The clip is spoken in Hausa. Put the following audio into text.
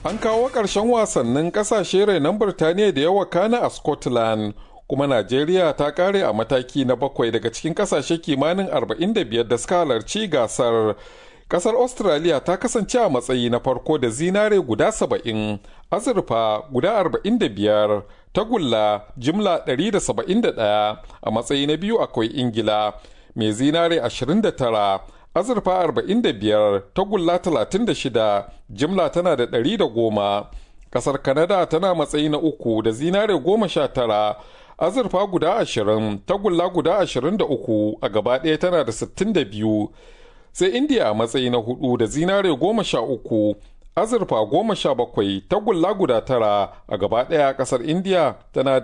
An kawo ƙarshen wasannin ƙasashe renon Birtaniya da yawa kana a Scotland, kuma Najeriya ta ƙare a mataki na bakwai daga cikin ƙasashe kimanin 45 da suka halarci gasar. Ƙasar Australia ta kasance a matsayi na farko da zinare guda 70, azurfa guda 45, tagulla jimla 171 a matsayi na biyu akwai Ingila, mai zinare 29. azurfa 45 tagulla 36 jimla tana da 110 kasar kanada tana matsayi na uku da zinare 19 azurfa guda 20 tagulla guda 23 a gaba ɗaya tana da 62 sai indiya a matsayi na hudu da zinare 13 azurfa 17 tagulla guda tara a gaba ɗaya kasar indiya tana